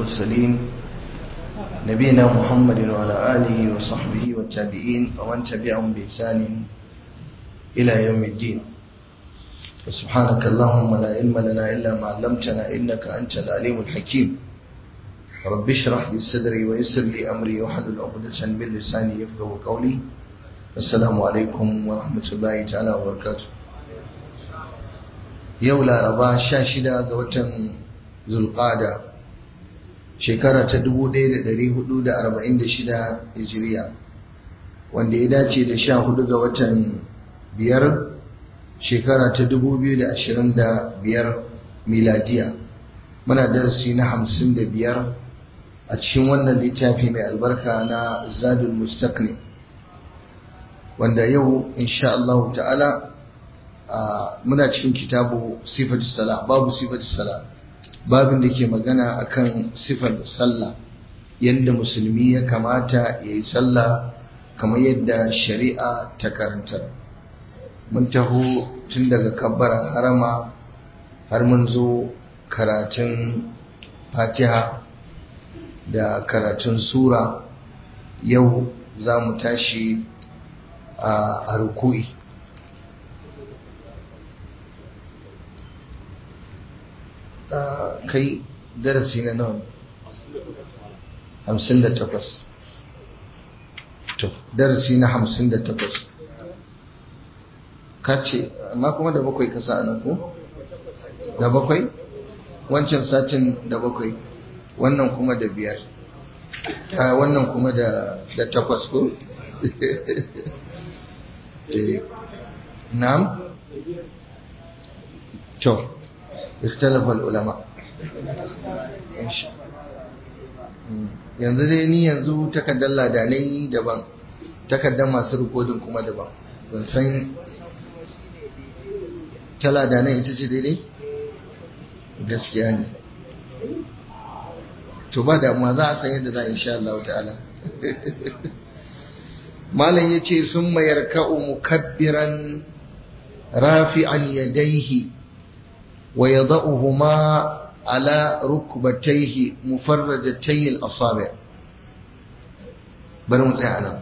المرسلين نبينا محمد وعلى آله وصحبه والتابعين ومن تبعهم بإحسان إلى يوم الدين سبحانك اللهم لا علم لنا إلا ما علمتنا إنك أنت العليم الحكيم رب اشرح لي صدري ويسر لي أمري واحلل عقدة من لساني يفقه قولي السلام عليكم ورحمة الله تعالى وبركاته yau laraba sha shida ga watan zulqada shekara ta 1446 hijiriya wanda ya dace da sha hudu ga watan biyar shekara ta 2025 miladiya muna darasi na hamsin da biyar a cikin wannan littafi mai albarka na zadul mustaqni wanda yau insha Allah ta'ala muna cikin kitabu sifatu sala babu sifatu sala babin da ke magana akan sifar sallah yadda musulmi ya kamata ya yi sallah kamar yadda shari'a ta karantar mun taho tun daga kabbaran harama har mun zo karatun fatiha da karatun sura yau za mu tashi a ruku'i kai darasi na nawa hamsin da takwas to darasi na hamsin da takwas ka ce amma kuma da bakwai kasa a nan ko da bakwai wancan satin da bakwai wannan kuma da biyar a wannan kuma da takwas ko na'am to اختلف العلماء yanzu dai ni yanzu takardar ladanai daban takardar masu rikodin kuma daban ban san ta ladanai ita ce daidai gaskiya ne to ba da ma za a san yadda za a insha Allah ta'ala malam ya ce sun mayar ka'u mukabbiran rafi'an yadaihi ويضعهما على ركبتيه مفرجتي الأصابع bari mu tsaya nan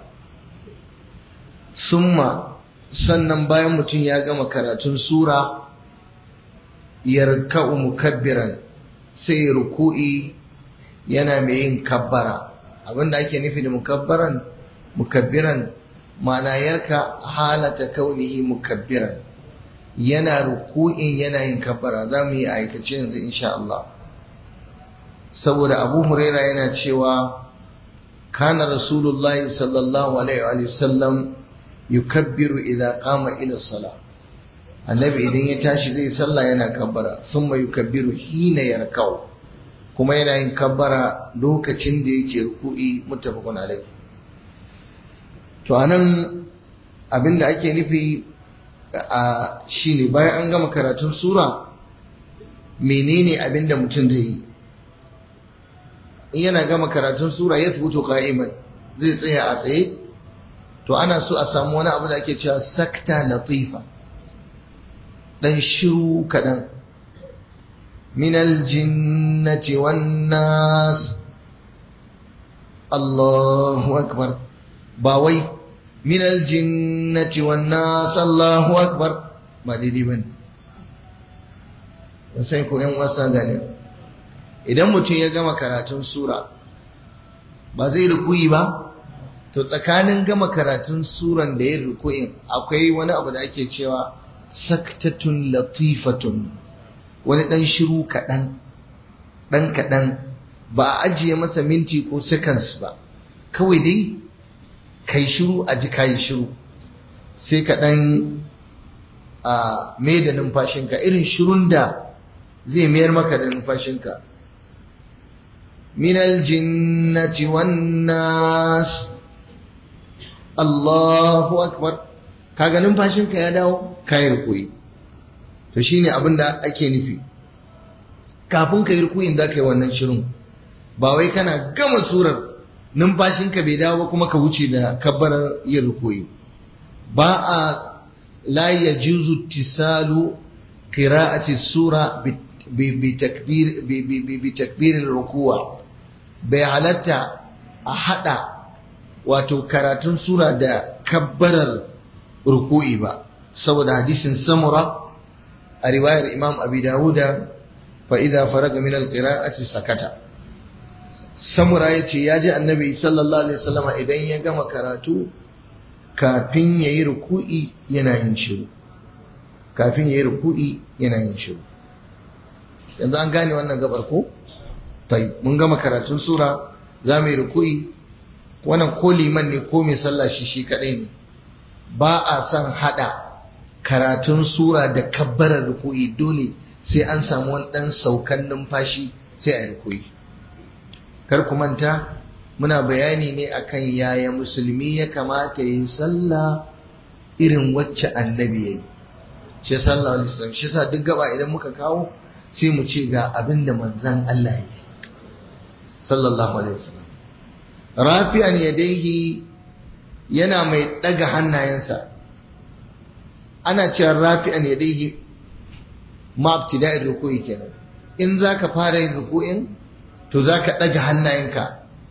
summa sannan bayan mutum ya gama karatun sura yarka'u mukabbiran sai ruku'i yana mai yin kabbara abinda ake nufi da mukabbaran mukabbiran ma'ana yarka halata kaunihi mukabbiran yana ruku'in yana yin kabbara za mu yi aikace yanzu insha Allah saboda abu huraira yana cewa kana rasulullahi sallallahu alaihi wa sallam yukabbiru idza qama ila salah annabi idan ya tashi zai sallah yana kabbara thumma yukabbiru hina yarkau kuma yana yin kabbara lokacin da yake ruku'i muttafaqun alaihi to anan abinda ake nufi a shi ne bayan an gama karatun sura menene abin da mutum zai yi in yana gama karatun sura ya tsubuto ka'iman zai tsaya a tsaye to ana so a samu wani abu da ake cewa sakta latifa dan shiru kaɗan minal jinnati wan nas Allahu akbar ba wai min aljinnati wan nas Allahu akbar ba daidai bane sai ko yan wasa gane idan mutum ya gama karatun sura ba zai rukuyi ba to tsakanin gama karatun suran da yin rukuyin akwai wani abu da ake cewa saktatun latifatun wani dan shiru kaɗan ɗan kaɗan ba a ajiye masa minti ko seconds ba kawai dai kai shiru a ji kayi shiru sai ka ɗan a mai da numfashinka irin shirun da zai mayar maka da numfashinka minal jinnati wan nas Allahu akbar kaga numfashinka ya dawo kayi rukuyi to shine abin da ake nufi kafin ka yi rukuyin za ka yi wannan shirin ba wai kana gama surar numfashinka bai dawo ba kuma ka wuce da kabbarar yin rukuyi ba a la yajuzu tisalu qira'ati sura bi takbir bi takbir rukuwa bai halatta a hada wato karatun sura da kabbarar ruku'i ba saboda hadisin samura a riwayar imam abi dawuda fa idza faraga min alqira'ati sakata samura yace ya ji annabi sallallahu alaihi wasallama idan ya gama karatu kafin yayi ruku'i yana yin shiru kafin yayi ruku'i yana yin shiru yanzu an gane wannan gabar ko tai mun gama karatun sura za mu yi ruku'i wannan ko liman ne ko mai sallah shi shi kadai ne ba a son hada karatun sura da kabbarar ruku'i dole sai an samu wani dan saukan numfashi sai a yi ruku'i kar ku manta muna bayani ne akan yaya musulmi ya kamata yi sallah irin wacce annabi ya yi shi sallallahu alaihi wasallam shi sa duk gaba idan muka kawo sai mu ce ga abin da manzon Allah ya yi sallallahu alaihi wasallam rafi'an yadaihi yana mai daga hannayensa ana cewa rafi'an yadaihi ma ibtida'ir ruku'i kenan in zaka fara yin ruku'in to zaka daga hannayenka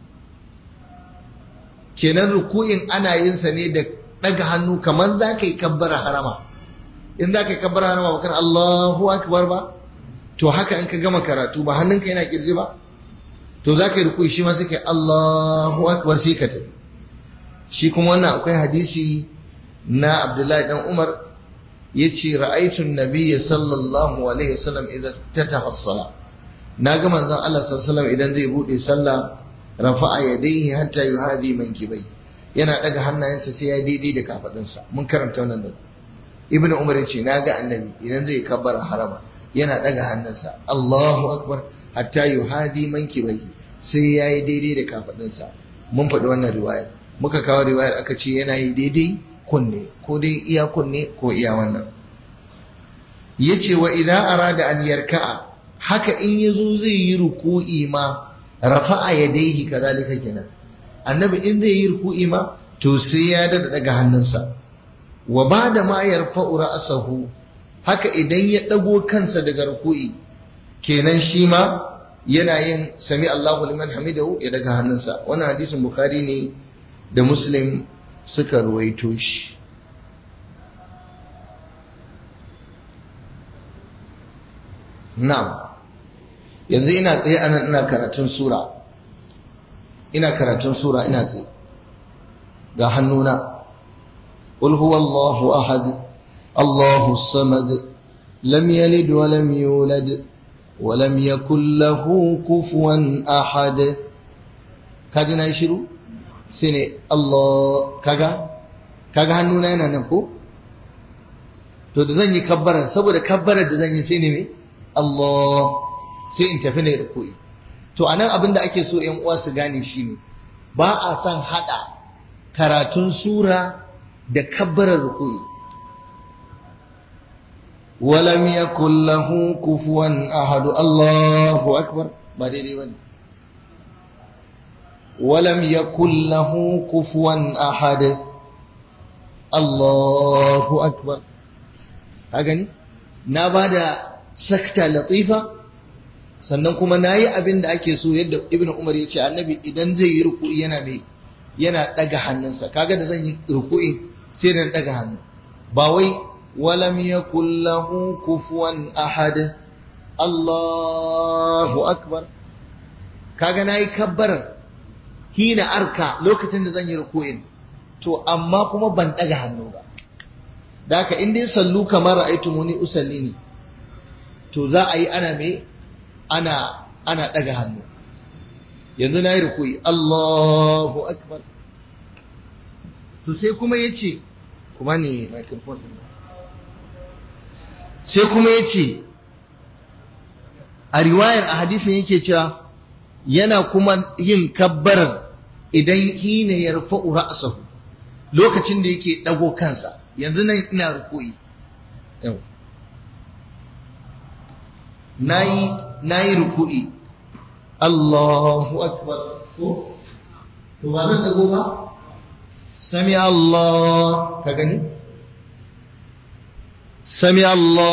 kenan ruku'in ana yin sa ne da daga hannu kamar zaka yi kabbara harama in zaka yi kabbara harama bakar Allahu akbar ba to haka in ka gama karatu ba hannunka yana kirji ba to za ka yi rukui shi ma suke Allahu akbar sai ka tafi shi kuma wannan akwai hadisi na Abdullahi dan Umar yace ra'aytun nabiyya sallallahu alaihi wasallam idan tataha as-salah naga manzon Allah sallallahu alaihi wasallam idan zai bude sallah rafa'a yadayhi hatta yuhadi mankibai yana daga hannayensa sai ya daidai da kafadunsa mun karanta wannan da Ibn Umar yace naga annabi idan zai kabbara harama yana daga hannunsa Allahu akbar hatta yuhadi mankibai sai yayi daidai da kafadunsa mun faɗi wannan riwayar muka kawo riwayar aka ce yana yi daidai kunne ko dai iya kunne ko iya wannan yace wa idan arada an yarka'a haka in yazo zai yi ruku'i ma rafa'a yadayhi kadhalika kenan annabi in zai yi ruku'i ma to sai ya dada daga hannunsa wa bada ma yarfa'u ra'sahu haka idan ya dago kansa daga ruku'i kenan shi ma yana yin sami Allahu liman hamidahu ya daga hannunsa wannan hadisin bukhari ne da muslim suka ruwaito shi na'am yanzu ina tsaye anan ina karatun sura ina karatun sura ina tsaye ga hannuna qul huwallahu ahad Allahu samad lam yalid wa lam yulad wa lam yakul lahu kufuwan ahad kaji na yi shiru sai ne Allah kaga kaga hannuna yana nan ko to da zan yi kabbarar saboda kabbarar da zan yi sai ne me Allah sai in tafi ne ruku'i to anan abin da ake so ƴan uwa su gane shine ba a son hada karatun sura da kabbarar ruku'i walam yakul lahu kufuwan ahad Allahu akbar ba daidai bane ولم يكن له كفوا أحد الله أكبر هكذا نبدا سكتة لطيفة sannan kuma na yi abin da ake so yadda ibn umar ya ce annabi idan zai yi ruku'i yana mai yana daga hannunsa kaga da zan yi ruku'i sai da daga hannu ba wai walam yakul lahu kufuwan ahad Allahu akbar kaga nayi kabbarar hina arka lokacin da zan yi ruku'in to amma kuma ban daga hannu ba da haka in dai sallu kamar ra'aytumuni usalli ne to za a yi ana me ana ana daga hannu yanzu na yi ruku'i Allahu akbar to sai kuma yace kuma ne microphone din sai kuma yace a riwayar a hadisin yake cewa yana kuma yin kabbarar idan hina ya rufa'u ra'sahu lokacin da yake dago kansa yanzu nan ina ruku'i yau nayi nayi ruku'i Allahu akbar ko to ba zan dago ba sami Allah ka gani sami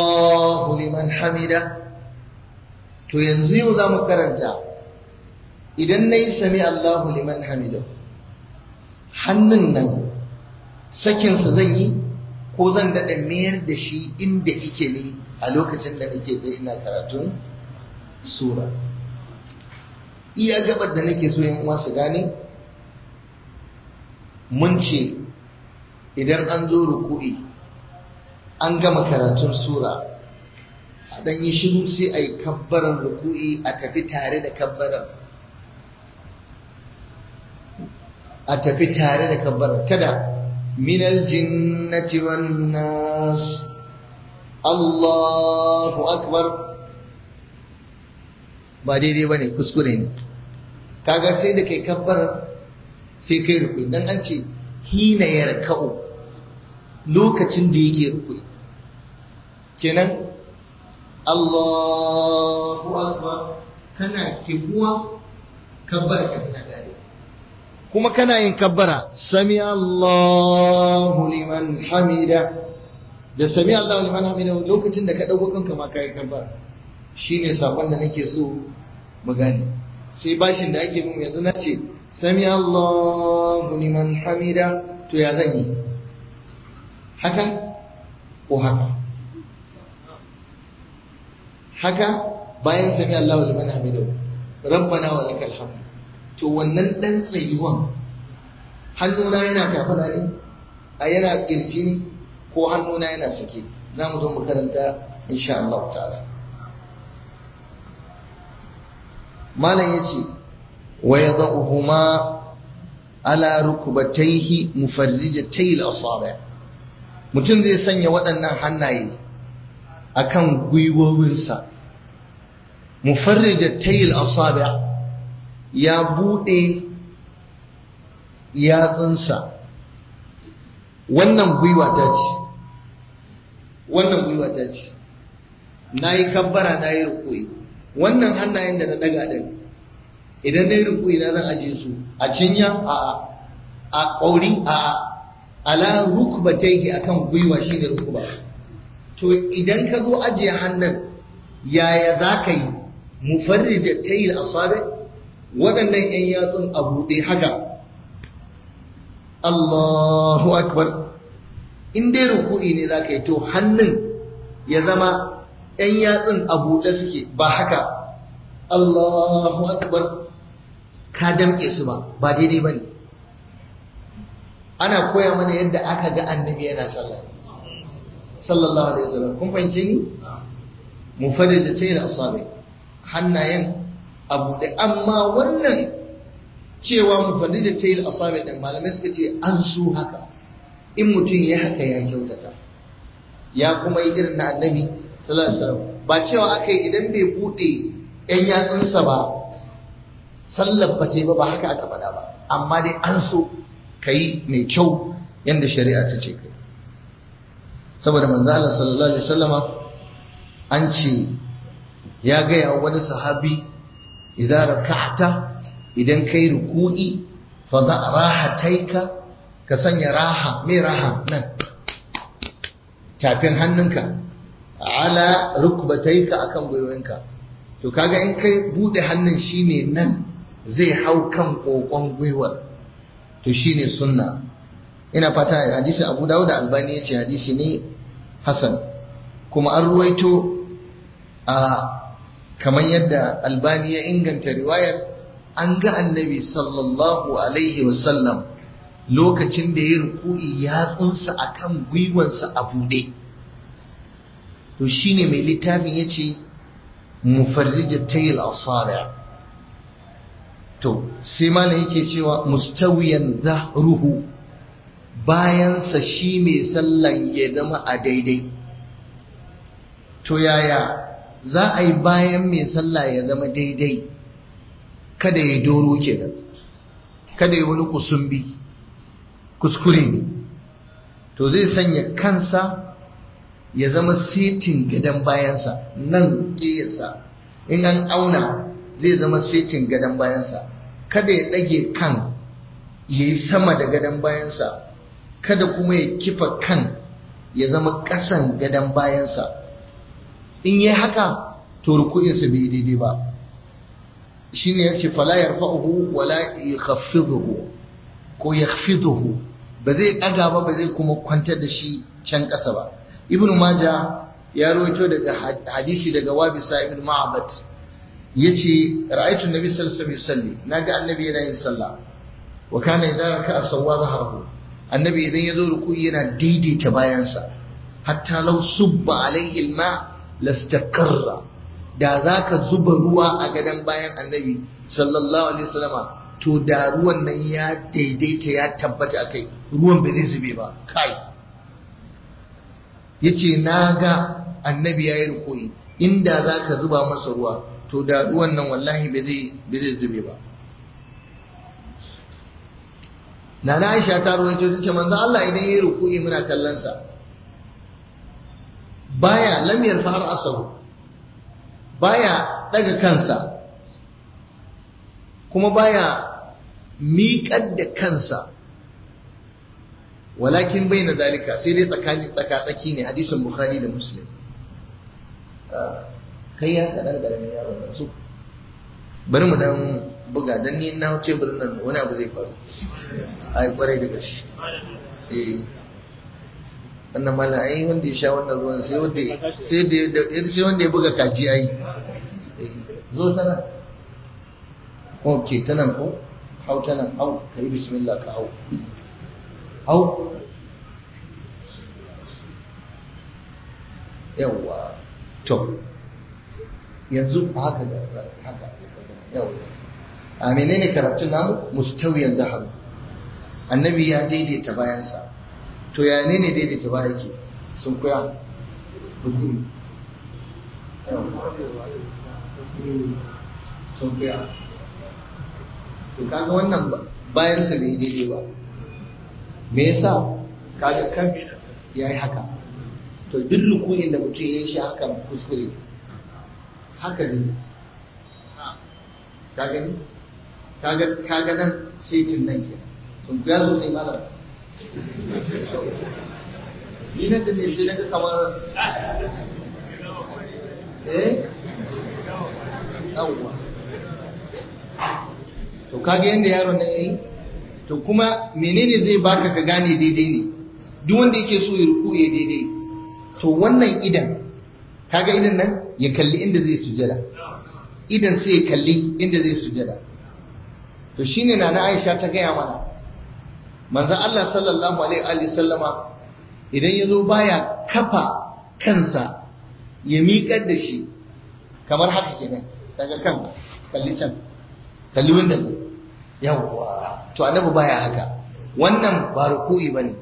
Allahu liman hamida to yanzu yau za mu karanta idan na yi sami Allahu liman hamidu hannun nan sakinsa zan yi ko zan daɗa mayar da shi inda ike ne a lokacin da nake zai ina karatun sura iya gabar da nake so yin uwa su gane mun ce idan an zo ruku'i an gama karatun sura a ɗan yi shiru sai a yi kabbarar ruku'i a tafi tare da kabbarar a tafi tare da kabbarar kada minal jinnati wan nas Allahu akbar ba daidai bane kuskure ne kaga sai da kai kabbarar sai kai ruku'i dan an ce hina yarka'u lokacin da yake ruku'i kenan Allahu akbar kana kibuwa kabbara ka tana gare kuma kana yin kabbara sami Allahu liman hamida da sami Allahu liman hamida lokacin da ka dauko kanka ma kai kabbara shine sakon da nake so mu gane sai bashin da ake mun yanzu na ce sami Allahu liman hamida to ya zan yi haka ko haka haka bayan sami Allahu liman hamidu rabbana wa lakal hamd to wannan dan tsayuwan hannuna yana kafada ne a yana kirji ne ko hannuna yana sake za mu zo mu karanta insha Allah ta'ala malam yace wa yadhuhuma ala rukbatayhi mufarrijatay al-asabi' mutum zai sanya waɗannan hannaye akan gwiwowinsa mufarrija tayil asabi ya bude yatsunsa wannan gwiwa ta ce wannan gwiwa ta ce na yi kabbara na yi rukui wannan hannayen da na daga ɗin idan na yi rukui na zan aje su a cinya a a ƙauri a ala rukbataihi akan gwiwa shine rukba to idan ka zo ajiye hannun yaya za ka yi mufarrija tayil asabi waɗannan 'yan yatsun a buɗe haka Allahu akbar in dai ruku'i ne za ka yi to hannun ya zama 'yan yatsun a buɗe suke ba haka Allahu akbar ka damƙe su ba ba daidai ba ne ana koya mana yadda aka ga annabi yana sallah sallallahu alaihi wasallam kun fahimce ni mufarrija tayi da asabi hannayen abu da amma wannan cewa mufarrija tayi da asabi din malamai suka ce an su haka in mutum ya haka ya kyautata ya kuma yi irin na annabi sallallahu alaihi wasallam ba cewa aka yi idan bai bude yan yatsunsa ba sallar ba ba ba haka aka faɗa ba amma dai an so ka yi mai kyau yadda shari'a ta ce kai saboda manzo Allah sallallahu alaihi wasallama an ce ya gaya wani sahabi idan raka'ta idan kai ruku'i fa da rahataika ka sanya raha mai raha nan tafin hannunka ala rukbataika akan gwiwoyinka to kaga in kai bude hannun shine nan zai hau kan kokon gwiwar to shine sunna ina fata hadisi Abu Dawud da Albani yace hadisi ne hasan kuma an ruwaito a kamar yadda Albani ya inganta riwayar an ga annabi sallallahu alaihi wasallam lokacin da ya ruku'i ya tsunsa akan gwiwansa a bude to shine mai littafin yace mufarrijat tayil asabi' to sai malam yake cewa mustawiyan zahruhu bayansa shi mai sallan ya zama a daidai to yaya za a yi bayan mai sallah ya zama daidai kada ya doro kenan kada ya wani kusumbi kuskure ne to zai sanya kansa ya zama setin gadon bayansa nan ƙiyasa in an auna zai zama setin gadon bayansa kada ya ɗage kan ya yi sama da gadon bayansa kada kuma ya kifa kan ya zama ƙasan gadon bayansa in yi haka to ruku'insa bai daidai ba shine yace fala yarfa'uhu wala yakhaffiduhu ko yakhfiduhu ba zai daga ba ba zai kuma kwantar da shi can ƙasa ba ibnu maja ya rawaito daga hadisi daga wabisa ibn ma'bad yace ra'aytu an-nabi sallallahu alaihi wasallam naga annabi yana yin sallah wa kana idza raka'a sawwa dhahrahu annabi idan yazo ruku'i yana daidaita bayansa hatta law subba alaihi al-ma lastaqarra da zaka zuba ruwa a gadan bayan annabi sallallahu alaihi wasallama to da ruwan nan ya daidaita ya tabbata akai ruwan bai zai zube ba kai yace naga annabi yayi ruku'i inda zaka zuba masa ruwa to da ruwan nan wallahi bai zai bai zai zube ba Nana Aisha ta rawaito ta ce manzo Allah idan yayi ruku'i muna kallon sa baya lam yarfa asahu baya daga kansa kuma baya miƙar da kansa walakin bai na zalika sai dai tsakani tsaka-tsaki ne hadisin bukhari da muslim kai ya kaɗan ƙaramin yaro na su bari mu dan buga dan ni na wuce birnin nan wani abu zai faru a yi kwarai da gaske eh wannan mala ai wanda ya sha wannan ruwan sai wanda sai da sai wanda ya buga kaji ai zo ta nan ok ta nan ko hau ta nan hau ka yi bismillah ka hau hau yawwa to yanzu haka da haka yawwa a menene karatun namu mustawiyan zaharu annabi ya daidaita bayansa to ya ne ne daidaita baya ke sun kuya rukuni sun kuya to kaga wannan bayansa bai daidai ba me yasa kaga kan ya yi haka to duk rukunin da mutum ya yi shi haka kuskure haka ne ka gani kaga nan setin nan ke sun kuya sosai malam ni nan da ne sai daga kamar eh yawwa to kage yanda yaron nan yayi to kuma menene zai baka ka gane daidai ne duk wanda yake so ya ruku ya daidai to wannan idan kaga idan nan ya kalli inda zai sujada idan sai ya kalli inda zai sujada to shine na na Aisha ta gaya mana manzon Allah sallallahu alaihi wa sallama idan yazo baya kafa kansa ya miƙar da shi kamar haka kenan daga kan kalli can kalli wanda ne yawwa to annabi baya haka wannan ba ruku'i bane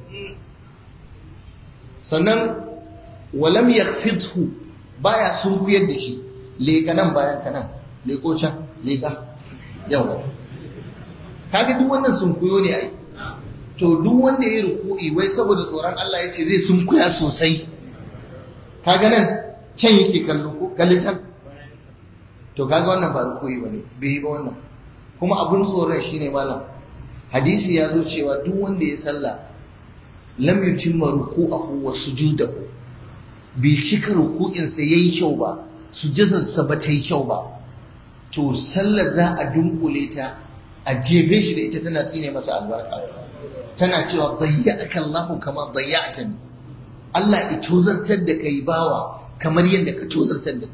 sannan walam yakfidhu baya sunkuyar da shi leka nan bayan ka nan leko can leka yawwa kaga duk wannan sunkuyo ne ai to duk wanda ya ruku'i wai saboda tsoron Allah ya ce zai sunkuya sosai kaga nan can yake kallo ko kalli can to kaga wannan ba ruku'i bane bai yi ba wannan kuma abun tsoron shine malam hadisi ya zo cewa duk wanda ya sallah lam yutimma ruku'ahu wa sujudahu bai cika ruku'in sa yayi kyau ba sujudar sa ba ta yi kyau ba to sallar za a dunkule ta a jefe shi da ita tana tsine masa albarka tana cewa dayyaka Allahu kama dayyatani Allah ya tozartar da kai bawa kamar yadda ka tozartar da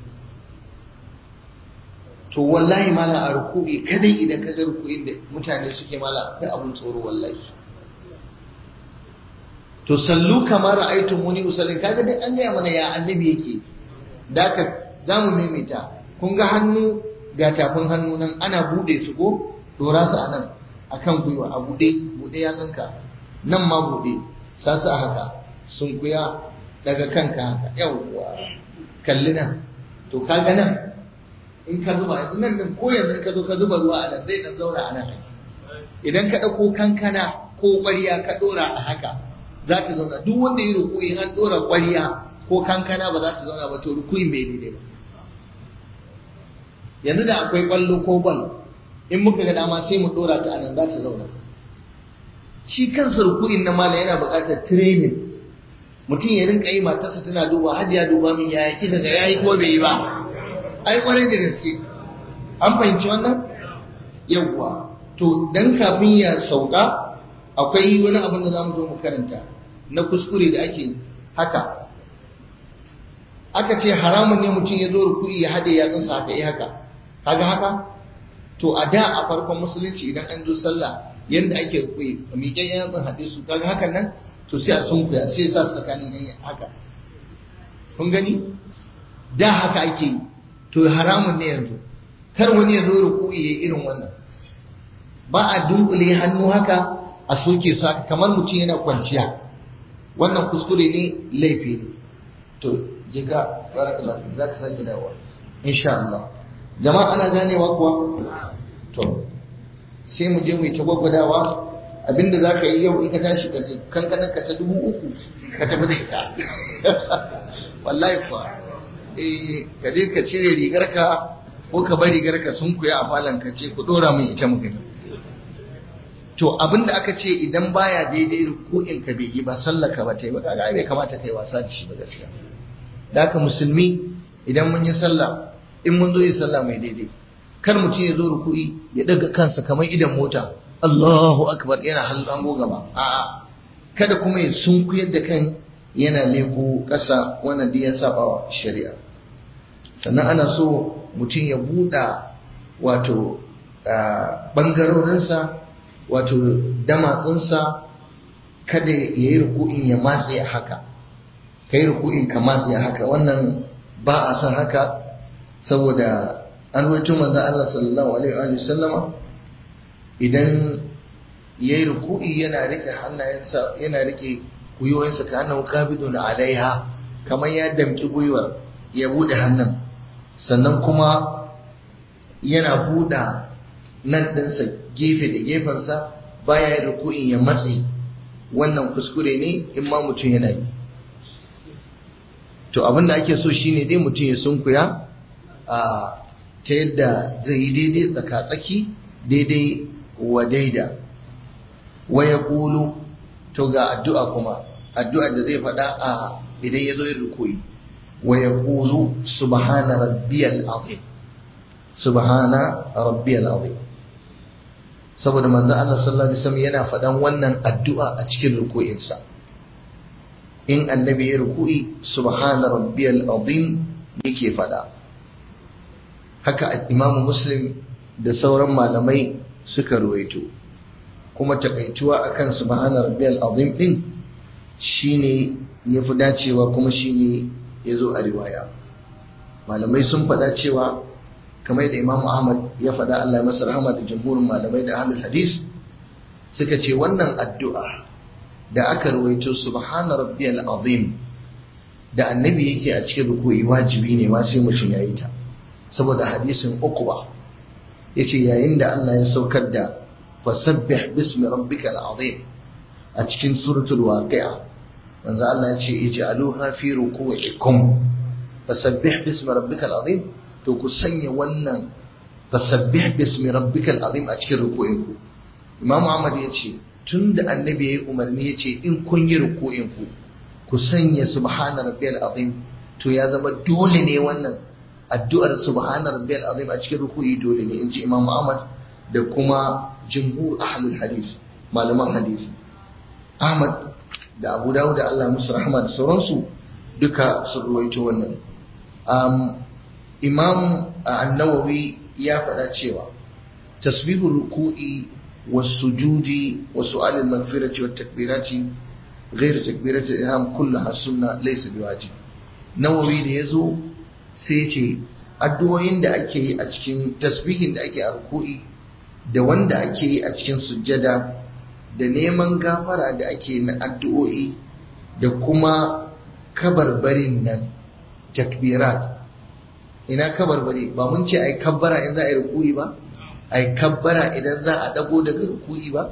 to wallahi mala a ruku'i kadai idan ka ga ruku'in da mutane suke mala akwai abun tsoro wallahi to sallu kamar ra'aytum muni usallin kaga dai an gaya mana ya annabi yake da ka zamu maimaita kun ga hannu ga tafin hannu nan ana bude su ko dora su anan akan gwiwa a bude bude ya tsinka nan ma bude sa su a haka sun kuya daga kanka haka yawwa kalli nan to kaga nan in ka zuba yanzu nan din ko yanzu ka zo ka zuba ruwa a nan zai dan zauna a nan idan ka ɗauko kankana ko ƙwarya ka ɗora a haka za ta zauna duk wanda ya rukuyi an ɗora ƙwarya ko kankana ba za ta zauna ba to rukuyin bai daidai ba yanzu da akwai ƙwallo ko bal in muka ga dama sai mu ɗora ta a nan za ta zauna shi kansa rukuyin na mala yana buƙatar training mutum ya rinka yi matarsa tana duba hajiya duba min yaya kika ga yayi ko bai yi ba ai kwarai da gaske an fahimci wannan yawwa to dan kafin ya sauka akwai wani abin da zamu zo mu karanta na kuskure da ake haka aka ce haramun ne mutum ya zo ruku'i ya haɗe yatsunsa haka yi haka kaga haka to a da a farkon musulunci idan an zo sallah yanda ake ruku'i miƙen yatsun haɗe su kaga hakan nan to sai a sunkuya sai sa su tsakanin yan haka kun gani da haka ake yi to haramun ne yanzu kar wani ya zo ruku'i ya irin wannan ba a dunkule hannu haka a soke su haka kamar mutum yana kwanciya wannan kuskure ne laifi ne to je ka barakallahu za ka sake dawowa insha Allah jama'a ana ganewa kuwa to sai mu je mu yi ta gwagwadawa abinda za ka yi yau in ka tashi ka kankanar ka ta dubu uku ka tafi da ita wallahi kuwa eh ka je ka cire rigar ka ko ka bar rigar ka sun kuya a falon ka ce ku dora min ita mu gani to abinda aka ce idan baya daidai ruku'in ka bai yi ba sallaka ba ta yi ba kaga bai kamata kai wasa da shi ba gaskiya da haka musulmi idan mun yi sallah in mun zo yi sallah mai daidai kar mutum ya zo ruku'i ya daga kansa kamar idan mota Allahu akbar yana hango gaba a'a kada kuma ya sunkuyar da kan yana leko ƙasa wannan da ya saba wa shari'a sannan ana so mutum ya buɗa wato ɓangarorinsa wato damatsunsa kada ya yi ruku'in ya matse haka ka yi ruku'in ka matse haka wannan ba a san haka saboda an ruwaito manzon Allah sallallahu alaihi wa sallama idan yayi ruku'i yana rike hannayensa yana rike kuyoyinsa ka annahu qabidun alaiha kamar ya damki gwiwar ya bude hannun sannan kuma yana buɗa nan ɗinsa gefe da gefensa baya yin ruku'in ya matse wannan kuskure ne in ma mutum yana yi to abin da ake so shine dai mutum ya sunkuya a ta yadda zai yi daidai tsaka-tsaki daidai wa daida wa ya ƙulu to ga addu'a kuma addu'a da zai faɗa a idan ya zo yin rukuyi wa ya ƙulu subhana rabbiyal azim subhana rabbiyal azim saboda manzo Allah sallallahu alaihi wasallam yana faɗan wannan addu'a a cikin rukuyinsa in annabi ya ruku'i subhana rabbiyal azim yake faɗa haka imamu muslim da sauran malamai suka ruwaito kuma takaituwa akan subhana rabbiyal azim din shine yafi dacewa kuma shine yazo a riwaya malamai sun faɗa cewa kamar da imamu ahmad ya faɗa Allah ya masa rahama da jamhurin malamai da ahlul hadis suka ce wannan addu'a da aka ruwaito subhana rabbiyal azim da annabi yake a cikin ruku'i wajibi ne ma sai mutum yayi ta saboda hadisin uqba yace yayin da Allah ya saukar da fasabbih bismi rabbikal azim a cikin suratul waqi'a manzo Allah ya ce ij'aluha fi ruku'ikum fasabbih bismi rabbikal azim to ku sanya wannan fasabbih bismi rabbikal azim a cikin ruku'inku Imam Ahmad ya ce tunda annabi yayi umarni ya ce in kun yi ruku'inku ku sanya subhana rabbiyal azim to ya zama dole ne wannan addu'ar subhana rabbiyal azim a cikin ruku'i dole ne in ji Imam Ahmad da kuma jumhur ahlul hadis malaman hadisi Ahmad da Abu Dawud da Allah musu rahama da sauransu duka sun ruwaito wannan um, Imam An-Nawawi ya faɗa cewa tasbihur ruku'i was-sujudi wa su'al al-maghfirati wat-takbirati غير تكبيرة الإحرام كلها سنة ليس بواجب nawawi da ya zo sai ce addu'o'in da ake yi a cikin tasbihin da ake a ruku'i da wanda ake yi a cikin sujjada da neman gafara da ake na addu'o'i da kuma kabarbarin nan takbirat ina kabarbari ba mun ce ai kabbara in za a yi ruku'i ba ai kabbara idan za a dago daga ruku'i ba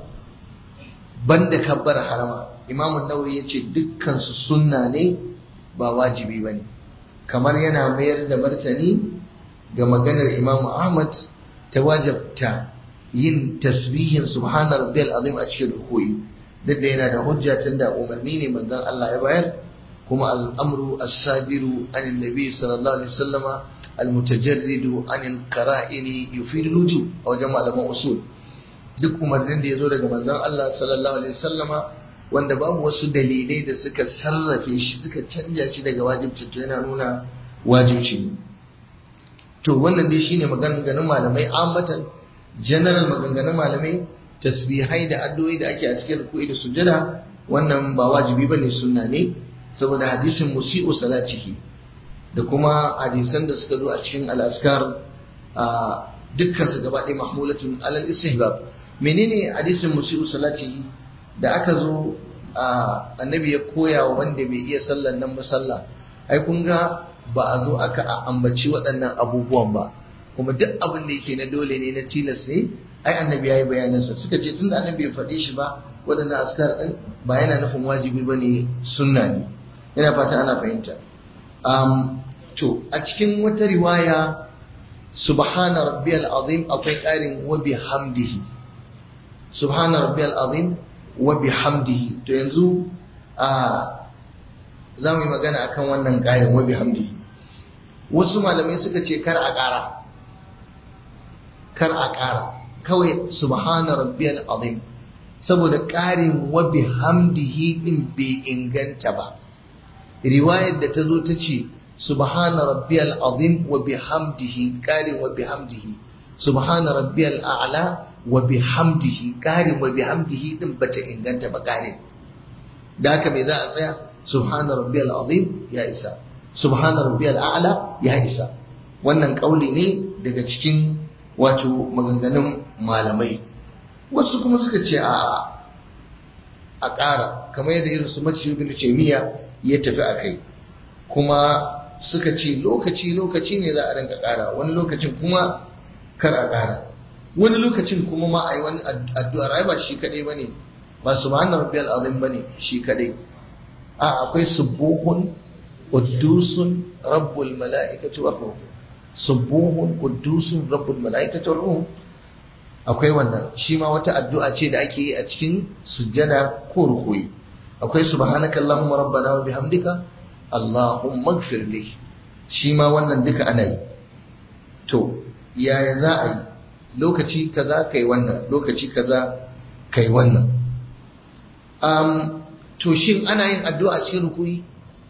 banda kabbara harama imamun nawawi ya ce dukkansu sunna ne ba wajibi ba ne kamar yana mayar da martani ga maganar imamu ahmad ta wajabta yin tasbihin subhana rabbiyal azim a cikin rukuyi duk da yana da hujja tun da umarni ne manzon Allah ya bayar kuma al'amru as-sabiru an nabi sallallahu alaihi wasallama almutajarridu anil qara'ini yufidu lujub a wajen malaman usul duk umarnin da ya zo daga manzon Allah sallallahu alaihi wasallama wanda babu wasu dalilai da suka sarrafe shi suka canja shi daga wajibci to yana nuna wajibci to wannan dai shine maganganun malamai ammatan general maganganun malamai tasbihai da addu'o'i da ake a cikin ruku'i da sujada wannan ba wajibi bane sunna ne saboda hadisin musi'u salatihi da kuma hadisan da suka zo a cikin al-azkar dukkan su gaba ɗaya mahmulatun alal istihbab menene hadisin musi'u salatihi da aka zo annabi ya koya wa wanda bai iya sallan nan musalla ai kun ga ba a zo aka ambaci waɗannan abubuwan ba kuma duk abin da yake na dole ne na tilas ne ai annabi ya yi bayanansa suka ce tunda annabi ya faɗi shi ba waɗannan askar ɗin ba yana nufin wajibi ba ne sunna ne yana fata ana fahimta to a cikin wata riwaya subhana rabbiyal azim akwai ƙarin wa bihamdihi subhana rabbiyal azim wa bihamdihi to yanzu a za mu yi magana akan wannan ƙarin wa bihamdihi wasu malamai suka ce kar a ƙara kar a ƙara kawai subhana rabbiyal azim saboda ƙarin wa bihamdihi din bai inganta ba riwayar da ta zo ta ce subhana rabbiyal azim wa bihamdihi ƙarin wa bihamdihi subhana rabbiyal a'la wa bihamdihi ƙarin wa bihamdihi din bata inganta ba ƙarin da haka me za a tsaya subhana rabbiyal azim ya isa subhana rabbiyal a'la ya isa wannan kauli ne daga cikin wato maganganun malamai wasu kuma suka ce a a ƙara kamar yadda irin su mace ibn miya ya tafi a kai kuma suka ce lokaci lokaci ne za a rinka ƙara wani lokacin kuma kar a ƙara wani lokacin kuma ma a yi wani addu'ar ai ba shi kaɗai ba ne ba subhanar rabbiyal azim ba ne shi kaɗai a akwai subuhun quddusun rabbul mala'ikati war ruh subuhun quddusun rabbul mala'ikati war ruh akwai wannan shi ma wata addu'a ce da ake yi a cikin sujjada ko rukuyi akwai subhanaka allahumma rabbana wa bihamdika allahumma ighfir li shi ma wannan duka ana yi to yaya za a yi lokaci kaza kai wannan lokaci kaza kai wannan um, to shin ana yin addu'a cikin rukuyi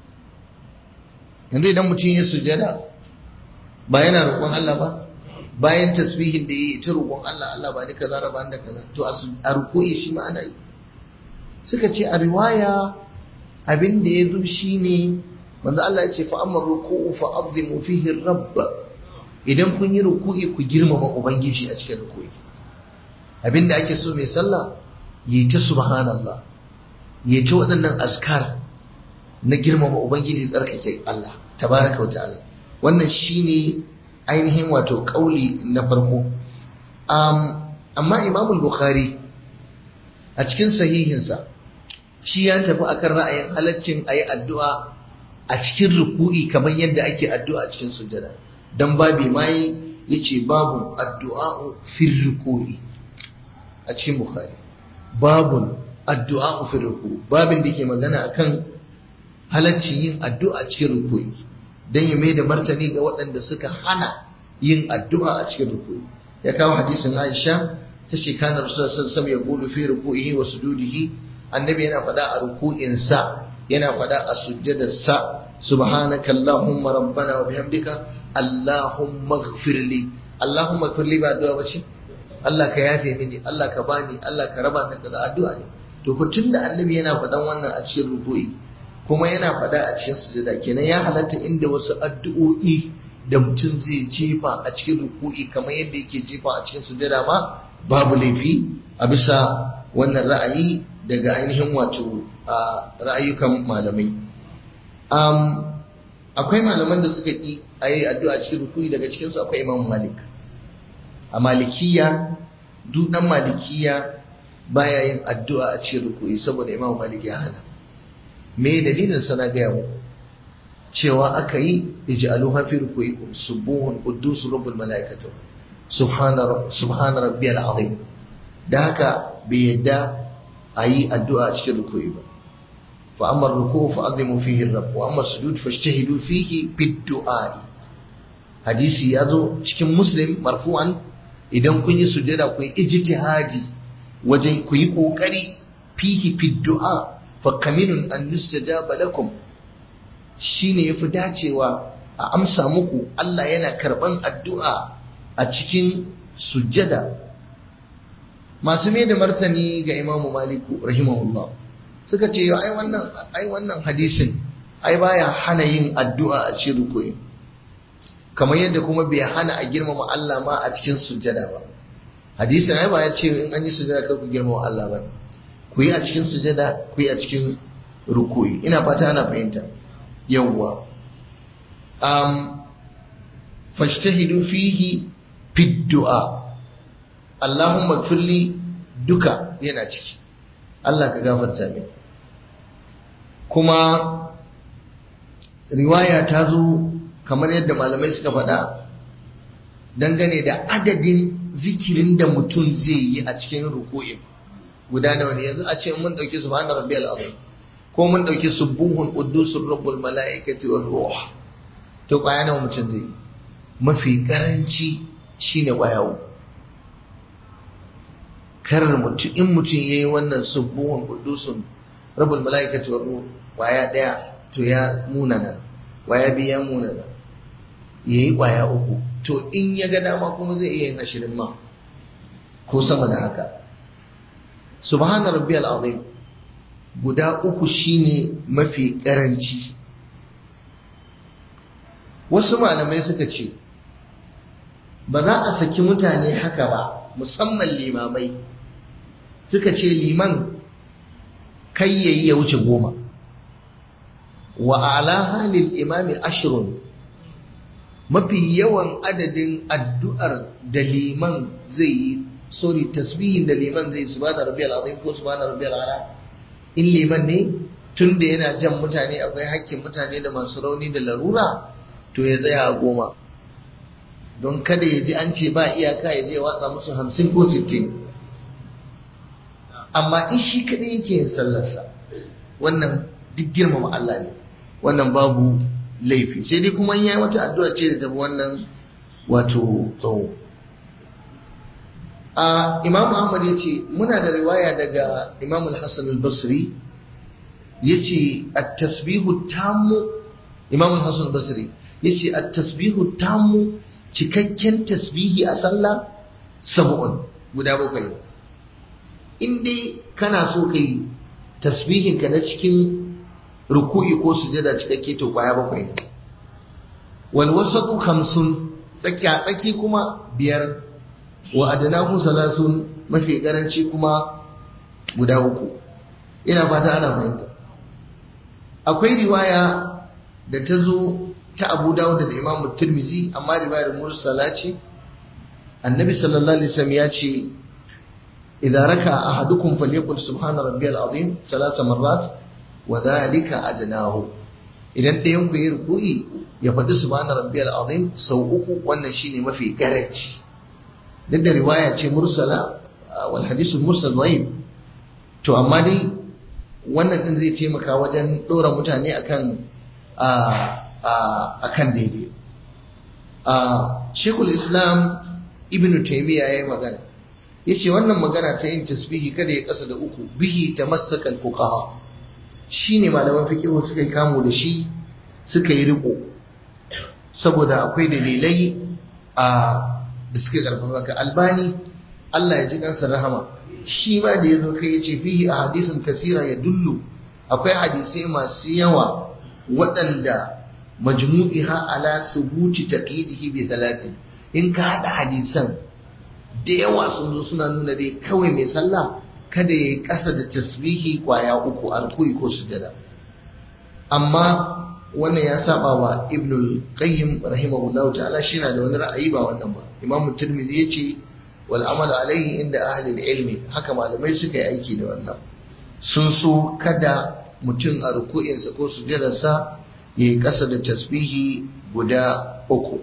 yanzu idan mutum ya sujjada ba yana roƙon Allah ba bayan tasbihin da yi ta roƙon Allah Allah ba ni kaza raba da kaza to a ruku'i shi ma ana yi suka ce a riwaya abin da ya zo shine manzo Allah ya ce fa amma ruku'u fa azimu fihi rabb idan kun yi ruku'i ku girmama ubangiji a cikin ruku'i abin da ake so mai sallah yi ta subhanallah yi ta waɗannan azkar na girmama ubangiji tsarkake Allah tabaraka wa ta'ala wannan shine ainihin wato kauli na farko amma imam bukhari a cikin sahihinsa shi ya tafi akan ra'ayin halaccin a yi addu'a a cikin ruku'i kamar yadda ake addu'a a cikin sujjada don babi mai ya ce babu addu'a fil ruku'i a cikin bukhari babun addu'a fil ruku'i babin da ke magana akan halaccin yin addu'a a cikin ruku'i don ya mai da martani ga waɗanda suka hana yin addu'a a cikin ruku'i ya kawo hadisin Aisha ta ce kana Rasulullah sallallahu alaihi ya qulu fi ruku'ihi wa sujudihi annabi yana faɗa a ruku'insa yana faɗa a sujjadarsa subhanaka allahumma rabbana wa bihamdika allahumma ighfirli allahumma ighfirli ba addu'a bace Allah ka yafe mini Allah ka bani Allah ka raba ni kaza addu'a ne to ko tunda annabi yana faɗan wannan a cikin ruku'i kuma yana faɗa a cikin sujada kenan ya halatta inda wasu addu'o'i da mutum zai jefa a cikin ruku'i kamar yadda yake jefa a cikin sujada ma babu laifi a bisa wannan ra'ayi daga ainihin wato ra'ayukan malamai akwai malaman da suka ƙi a yi addu'a cikin ruku'i daga cikinsu akwai imam malik a malikiya duk ɗan malikiya baya yin addu'a a cikin ruku'i saboda imam malik ya hana me dalilin sana gaya mu cewa aka yi ij'aluha fi ruku'ikum subuhun quddus rabbul malaikatu subhana subhana rabbiyal azim da haka bai yadda ayi addu'a a cikin ruku'i ba fa amma ruku'u fa azimu fihi rabb wa amma sujud fajtahidu fihi bid du'a hadisi ya zo cikin muslim marfu'an idan kun yi sujada ku yi ijtihadi wajen ku yi kokari fihi fi du'a fa kaminun an yustajaba lakum shine yafi dacewa a amsa muku Allah yana karban addu'a a cikin sujada masu mai da martani ga imamu maliku rahimahullah suka ce ai wannan ai wannan hadisin ai baya hana yin addu'a a cikin rukuyi kamar yadda kuma bai hana a girmama Allah ma a cikin sujada ba hadisin ai ba ya ce in an yi sujada kar ku girmama Allah ba ku yi a cikin sujada ku yi a cikin rukuyi ina fata ana fahimta yawwa um fashtahidu fihi fi du'a Allahumma kulli duka yana ciki Allah ka gafarta min kuma riwaya ta zo kamar yadda malamai suka faɗa dangane da adadin zikirin da mutum zai yi a cikin ruku'in guda nawa ne yanzu a ce mun dauki subhana rabbiyal azim ko mun dauki subuhun quddusur rabbul malaikati war ruh to kwaya nawa mutum zai mafi karanci shine kwaya uku karar mutum in mutum yayi wannan subuhun quddusun rabbul malaikati war ruh kwaya daya to ya munana kwaya biya munana yayi kwaya uku to in ya ga dama kuma zai iya yin ashirin ma ko sama da haka subhana rabbiyal azim guda uku shine mafi karanci wasu malamai suka ce ba za a saki mutane haka ba musamman limamai suka ce liman kai yayi ya wuce goma wa ala halil imami ashrun mafi yawan adadin addu'ar da liman zai yi sorry tasbihin da liman zai subhana rabbiyal azim ko subhana rabbiyal ala in liman ne tun da yana jan mutane akwai hakkin mutane da masu rauni da larura to ya tsaya a goma don kada ya ji an ce ba iyaka ya je watsa musu hamsin ko sittin amma in shi kaɗai yake yin sallarsa wannan duk girmama Allah ne wannan babu laifi sai dai kuma yayi wata addu'a ce da tafi wannan wato tsawo a imam ahmad ya ce muna da riwaya daga imam al-hassan al-basri ya ce at-tasbihu tammu imam al-hassan al-basri ya ce at-tasbihu tammu cikakken tasbihi a sallah sab'un guda bakwai in dai kana so kai tasbihin ka na cikin ruku'i ko sujada cikakke to kwaya bakwai ne wal wasatu khamsun tsakiya tsaki kuma biyar wa adnahu salasun mafi karanci kuma guda uku ina fata ana fahimta akwai riwaya da ta zo ta Abu Dawud da Imam Tirmidhi amma riwayar mursala ce annabi sallallahu alaihi wasallam ya ce idza raka ahadukum falyaqul subhana rabbiyal azim salasa marrat wa dhalika ajnahu idan ɗayan ku yi ruku'i ya faɗi subhana rabbiyal azim sau uku wannan shine mafi garanci duk da riwaya ce mursala wal hadisul mursal dhaif to amma dai wannan din zai taimaka wajen ɗora mutane akan akan daidai Shekul Islam Ibn Taymiyyah ya yi magana yace wannan magana ta yin tasbihi kada ya kasa da uku bihi tamassaka al-fuqaha shine malaman fiqh suka yi kamo da shi suka yi riko saboda akwai dalilai a da suke karfafa ka albani Allah ya ji kansa rahama shi ma da yazo kai yace fihi ahadithun kasira ya dullu akwai hadisai masu yawa waɗanda majmu'iha ala subuti taqidihi bi talatin in ka hada hadisan da yawa sun zo suna nuna dai kawai mai sallah kada ya yi ƙasa da tasbihi kwaya uku a rukuri ko sujada amma wannan ya saba wa ibn qayyim rahimahullahu ta'ala shi na da wani ra'ayi ba wannan ba imamu tirmidhi yace wal amal alaihi inda ahli ilmi haka malamai suka yi aiki da wannan sun so kada mutum a ruku'insa ko sujadarsa ya yi ƙasa da tasbihi guda uku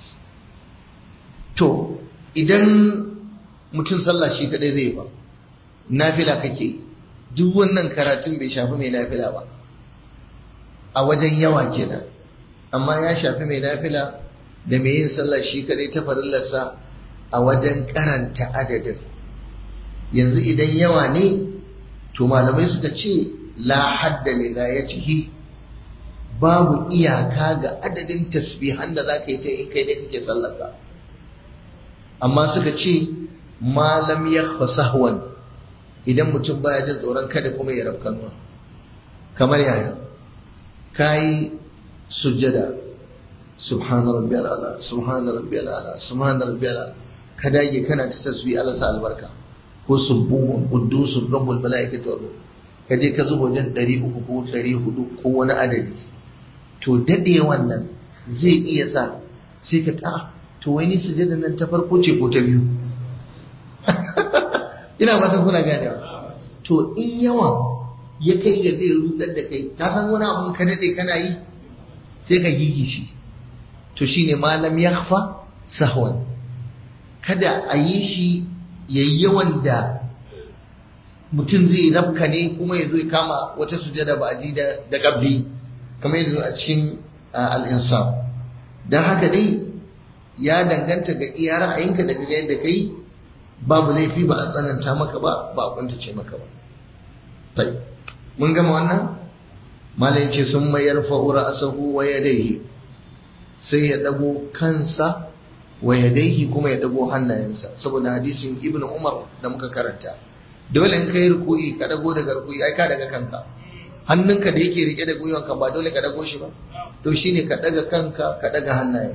to idan mutum sallah shi kadai zai ba nafila kake duk wannan karatun bai shafi mai nafila ba a wajen yawa kenan amma ya shafi mai nafila da mai yin sallah shi kadai ta farillarsa a wajen karanta adadin yanzu idan yawa ne to malamai suka ce la hadda lilayatihi babu iyaka ga adadin tasbihan da za ka yi ta in kai da kake sallaka amma suka ce malam ya sahwan idan mutum baya jin tsoron kada kuma ya rafkanuwa kamar yaya kayi sujjada subhana rabbiyal ala subhana rabbiyal ala subhana rabbiyal ala ka dage kana ta tasbih Allah sa albarka ko subuhun quddusun rabbul malaikati wa ruh ka je ka zuba wajen 300 ko 400 ko wani adadi to dade wannan zai iya sa sai ka ta to wai ni sujjada nan ta farko ce ko ta biyu ina ba ta kuna ganewa to in yawa ya kai ga zai rudar da kai ka san wani abun ka dade kana yi sai ka gigi shi to shine malam yakhfa sahwan kada a yi shi yayi yawan da mutum zai rabka ne kuma ya zo ya kama wata sujada ba ji da da qabli kamar yadda a cikin al-insaf dan haka dai ya danganta ga iya ra'ayinka daga yadda kai babu laifi ba a tsananta maka ba ba a kuntace maka ba tai mun gama wannan malai ce sun mayar fa'ura asahu wa yadaihi sai ya dago kansa wa yadaihi kuma ya dago hannayensa saboda hadisin ibnu umar da muka karanta dole in kai ruku'i ka dago daga ruku'i ai ka daga kanka hannunka da yake rike da gwiwanka ba dole ka dago shi ba to shine ka daga kanka ka daga hannaye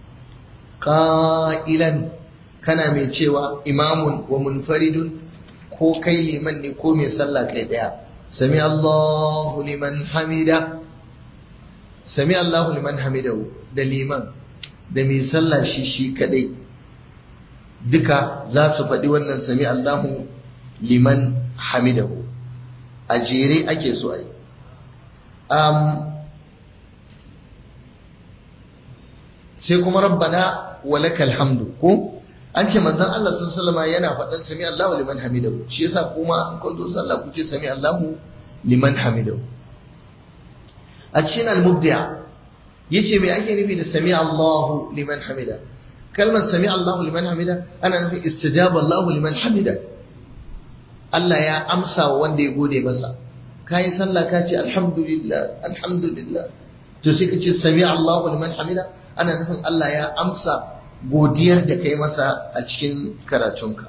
qa'ilan kana mai cewa imamun wa munfaridun ko kai liman ne ko mai sallah kai daya sami Allahu liman hamida sami Allahu liman hamidahu da liman da mai sallah shi shi kadai duka za su faɗi wannan sami Allahu liman hamidahu a jere ake so ai um, sai kuma rabbana walakal hamdu ko an ce manzon Allah sun salama yana faɗan sami Allahu liman hamidahu shi yasa kuma an kun zo sallah ku ce sami Allahu liman hamidahu a cikin al-mubdi'a yace me ake nufi da sami Allahu liman hamida kalmar sami Allahu liman hamida ana nufin istijaba Allahu liman hamida Allah ya amsa wa wanda ya gode masa kai sallah ka ce alhamdulillah alhamdulillah to sai ka ce sami Allahu liman hamida ana nufin Allah ya amsa godiyar da kai masa a cikin karatunka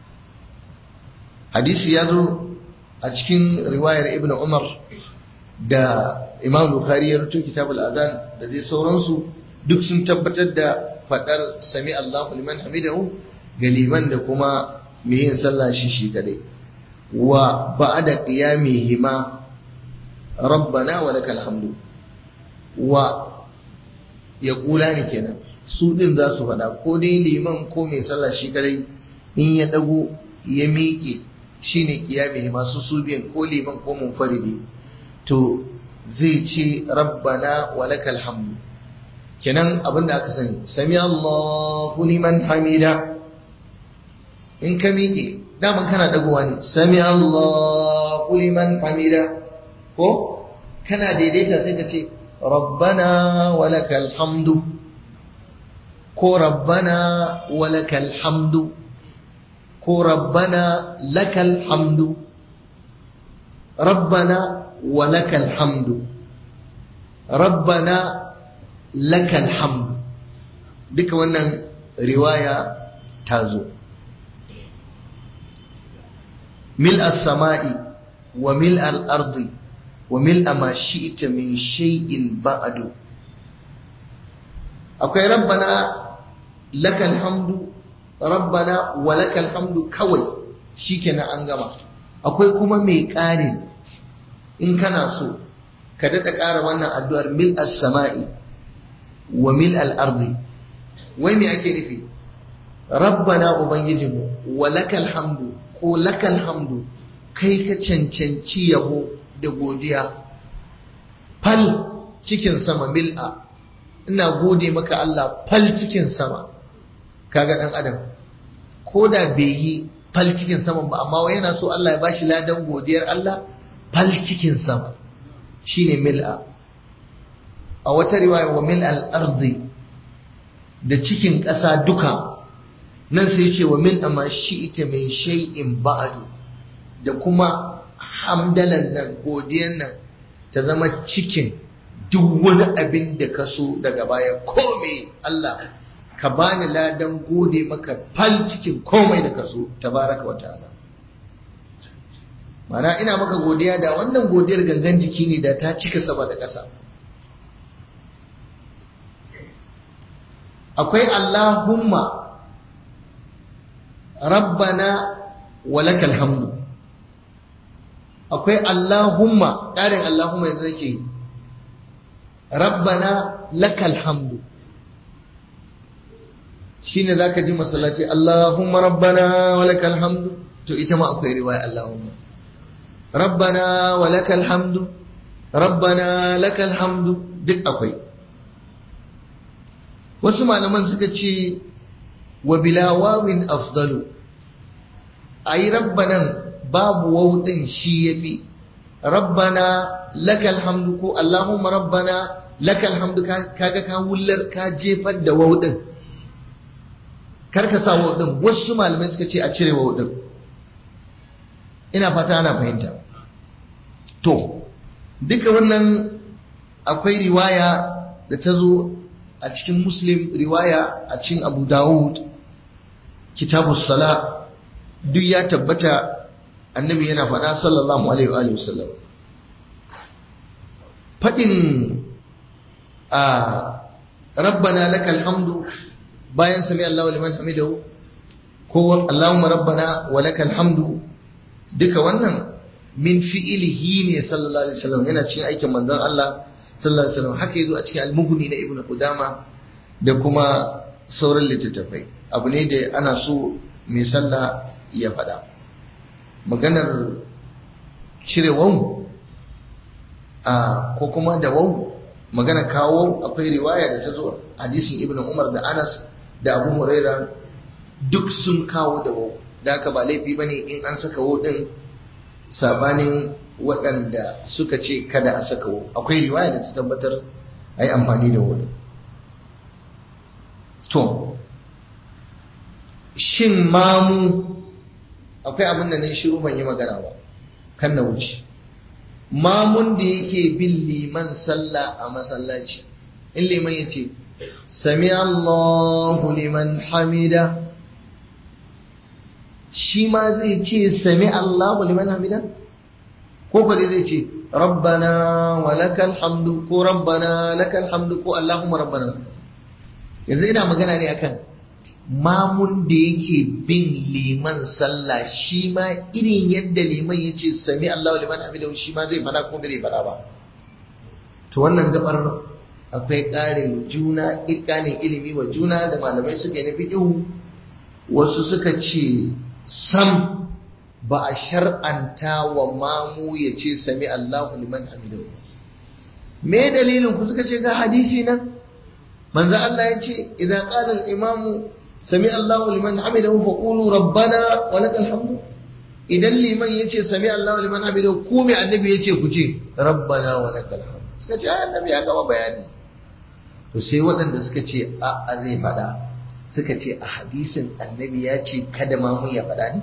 hadisi ya zo a cikin riwayar ibn umar da imam bukhari ya rubuta kitabul azan da dai sauransu duk sun tabbatar da fadar sami allahu liman hamidahu ga liman da kuma mai yin sallah shi shi kadai wa ba'da qiyamihima rabbana wa lakal hamdu wa ya kula ne kenan su ɗin za su faɗa ko dai liman ko mai sallah shi kadai in ya ɗago ya miƙe shi ne kiyame masu su biyan ko liman ko munfaridi to zai ce rabbana wa lakal hamdu kenan abin da aka sani sami Allahu liman hamida in ka miƙe daman kana ɗagowa ne sami Allahu liman hamida ko kana daidaita sai ka ce rabbana wa lakal hamdu ko rabbana walakal hamdu ko rabbana lakal hamdu rabbana walakal hamdu rabbana lakal hamdu duka wannan riwaya ta zo mil as-sama'i wa mil al-ardi wa mil ma shi'ta min shay'in ba'du akwai rabbana lakal hamdu rabbana wa lakal hamdu kawai shikenan an gama akwai kuma mai ƙarin in kana so ka daɗa ƙara wannan addu'ar mil as-sama'i wa mil al-ardi wai me ake nufi rabbana ubangijinmu wa lakal hamdu ko lakal hamdu kai ka cancanci yabo da godiya fal cikin sama mil'a ina gode maka Allah fal cikin sama kaga dan adam ko da bai yi fal cikin sama ba amma wai yana so Allah ya bashi ladan godiyar Allah fal cikin sama shine mil'a a wata riwaya wa mil al ardi da cikin ƙasa duka nan sai ce wa min amma ita min shay'in ba'du da kuma hamdalan nan godiyan nan ta zama cikin duk wani abin da ka so daga baya komai Allah ka bani ladan gode maka fal cikin komai da ka so tabaraka wa ta'ala mana ina maka godiya da wannan godiyar gangan jiki ne da ta cika sama da ƙasa akwai Allahumma rabbana walakal hamdu akwai Allahumma ƙarin Allahumma yanzu nake rabbana lakal hamdu shine zaka ji masallaci Allahumma rabbana walakal hamdu to ita ma akwai riwaya Allahumma rabbana walakal hamdu rabbana lakal hamdu duk akwai wasu malaman suka ce wa bila wawin afdalu ayi rabbanan babu wawdin shi yafi rabbana lakal hamdu ko allahumma rabbana lakal hamdu kaga ka wullar ka jefar da wawdin karka sa wawdin wasu malamai suka ce a cire wawdin ina fata ana fahimta to duka wannan akwai riwaya da ta zo a cikin muslim riwaya a cikin abu dawud kitabus sala duk ya tabbata annabi yana faɗa sallallahu alaihi wa sallam faɗin a rabbana lakal hamdu bayan sami Allahu liman hamidahu ko Allahumma rabbana wa lakal hamdu duka wannan min fi'ilihi ne sallallahu alaihi wasallam yana cikin aikin manzon Allah sallallahu alaihi wasallam haka yazo a cikin al-mughni na ibnu qudama da kuma sauran littattafai abu ne da ana so mai sallah ya faɗa maganar cire wau a ko kuma da wau magana kawo akwai riwaya da ta zo hadisin ibnu umar da anas da abu huraira duk sun kawo da wau da haka ba laifi bane in an saka wau din sabanin waɗanda suka ce kada a saka wau akwai riwaya da ta tabbatar a yi amfani da wau to shin mamu akwai abin da ne shiru ban yi magana ba kan na wuce mamun da yake bin liman sallah a masallaci in liman ya ce sami Allahu liman hamida shi ma zai ce sami Allahu liman hamida ko kwade zai ce rabbana wa lakal hamdu ko rabbana lakal hamdu ko Allahumma rabbana yanzu ina magana ne akan mamun da yake bin liman sallah shi ma irin yadda liman ya ce sami Allah liman hamidahu shi ma zai fada ko bai fada ba to wannan gabar akwai ƙarin juna ƙarin ilimi wa juna da malamai suka yi na fiƙihu wasu suka ce sam ba a shar'anta wa mamu ya ce sami Allah liman hamidahu me dalilin ku suka ce ga hadisi nan manzo Allah ya ce idan qala al-imamu sami Allahu liman hamidahu fa qulu rabbana wa lakal hamdu idan liman yace sami Allahu liman hamidahu ku me annabi yace ku ce rabbana wa lakal hamdu suka ce annabi ya gama bayani to sai waɗanda suka ce a a zai faɗa suka ce a hadisin annabi ya ce kada ma mun ya faɗa ne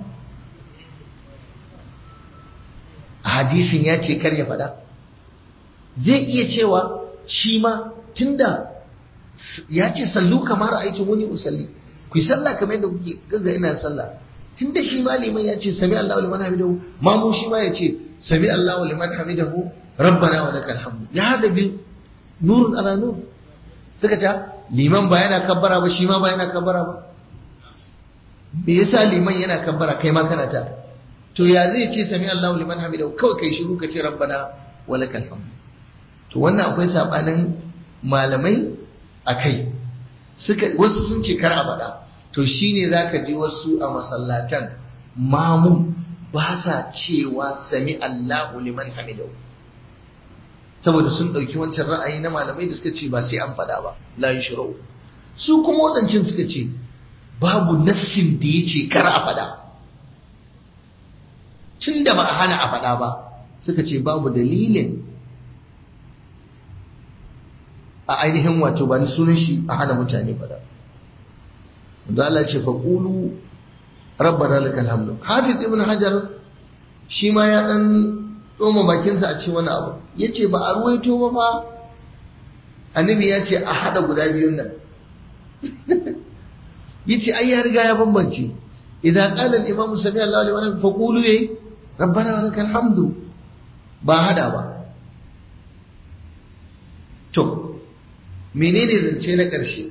a hadisin ya ce kar ya faɗa zai iya cewa shi ma tunda ya ce sallu kamar aikin wani usalli ku yi sallah kamar yadda kuke gaga ina sallah tun da shi ma liman ya ce sami Allahu liman hamidahu ma mu shi ma ya ce sami Allahu liman hamidahu rabbana wa lakal hamdu ya hada biyu nurun ala nur suka ce liman ba yana kabbara ba shi ma ba yana kabbara ba me yasa liman yana kabbara kai ma kana ta to ya zai ce sami Allahu liman hamidahu kawai kai shiru ka ce rabbana wa lakal hamdu to wannan akwai sabanin malamai akai suka wasu sun ce kar a faɗa to shine zaka ji wasu a masallatan mamu ba sa cewa sami Allahu liman hamidahu saboda sun ɗauki wancan ra'ayi na malamai da suka ce ba sai an faɗa ba la yushrau su kuma waɗancan suka ce babu nassin da ya ce kar a faɗa tun da ba a hana a faɗa ba suka ce babu dalilin a ainihin wato ba ni sunan shi a hana mutane faɗa Allah ce faqulu rabbana lakal hamdu hafiz ibn hajar shi ma ya dan tsoma bakinsa a cikin wani abu yace ba a ruwaito ba fa annabi ya ce a hada guda biyun nan yace ai ya riga ya bambance idan qala al-imam sami Allahu liman fa qulu ya rabbana wa lakal hamdu ba hada ba to menene zance na ƙarshe